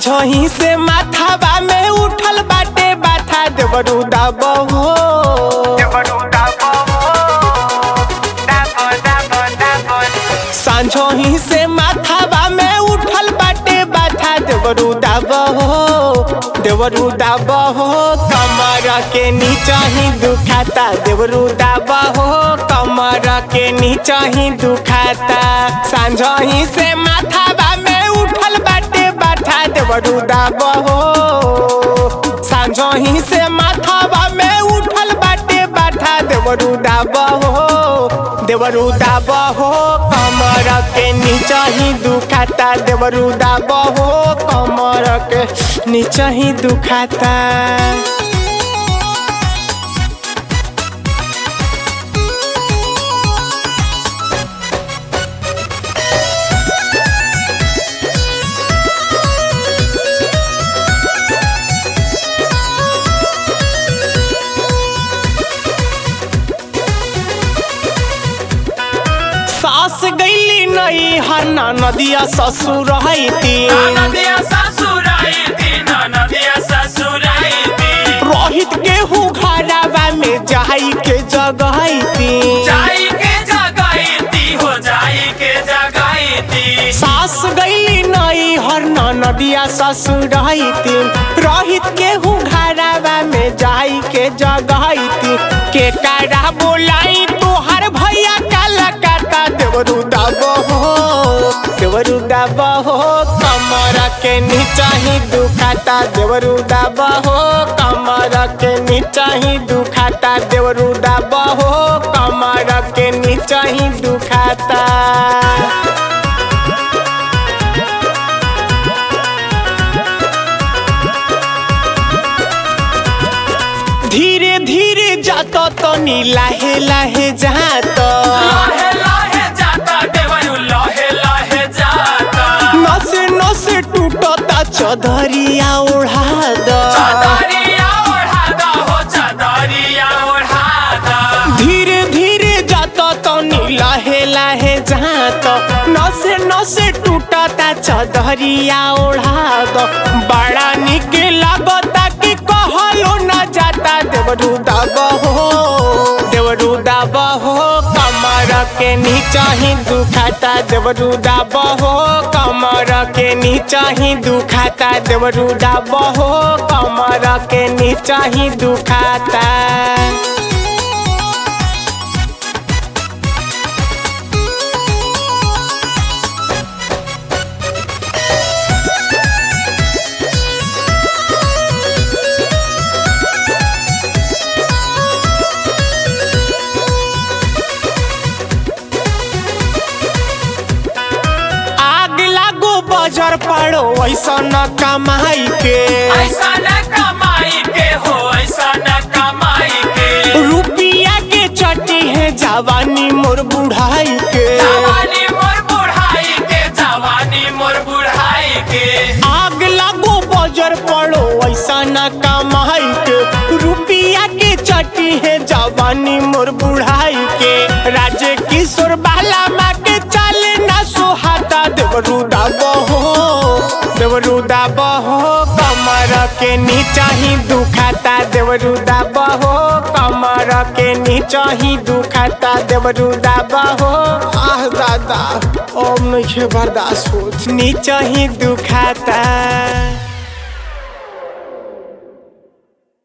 साँझही से माथावा में उठल बाटे बाथा देवरू दाबहो साँझही से माथावा में उठल बाटे बाथा देवरू दाबहो देवरू दाबहो कमर के नीचा ही दुखाता देवरू दाबहो कमर के नीचा ही दुखाता साँझही से माथावा में उठल बाटे बाथा देवरू दाबहो साँझही से माथावा में उठल बाटे बाथा देवरू दाबहो देवरू दाबहो कमर के नीचा ही दुखाता देवरू दाबहो कमर के नीचा ही दुखाता सास गईली नहीं हरना नदिया ससुर रहती नदिया ससुराइती नदिया ससुराइती रोहित गेहूँ घरावा में जाई के जगहती जाई के जगाईती हो जाई के जगाईती सास गईली नहीं हरना नदिया ससुर रहती रोहित गेहूँ घरावा में जाई के जगहती के कारा बोलाई तोहर भैया काला काटा देवरू दाबहो देवरू दाबहो कमर के नीचा ही दुखाता देवरू दाबहो कमर के नीचा ही दुखाता देवरू दाबहो कमर के नीचा ही दुखाता धीरे धीरे जात तो नी लाहे लाहे जात लहे लहे जाता देवरू लहे लहे जाता नसे नसे टूटता चदरिया ओढ़ा द चदरिया ओढ़ादा हो चदरिया ओढ़ादा धीरे धीरे जात तो नी लाहे लाहे जात नसे नसे टूटता चदरिया ओढ़ा द बड़ा निक लागता कि कहलो न जाता देवरू दाबहो देवरू दाबहो कमर के नीचा ही दुखाता देवरू दाबहो कमर के नीचा ही दुखाता देवरू दाबहो कमर के नीचा ही दुखाता आग लागो बजर पड़ो ऐसा न कमाई के ऐसा न कमाई के हो ऐसा न कमाई के रुपिया के चटी है जवानी मोर बुढ़ाई के जवानी मोर बुढ़ाई के जवानी मोर बुढ़ाई के आग लागो बजर पड़ो ऐसा न कमाई के रुपिया के चटी है जवानी मोर बुढ़ाई के राजे किशोर बाला माँ के चाले ना सुहाता देवरू दाबहो देवरू दाबहो कमर के नीचा ही दुखाता देवरू दाबहो कमर के नीचा ही दुखाता देवरू दाबहो आह दादा अब नहीं बर्दाश्त होत नीचा ही दुखाता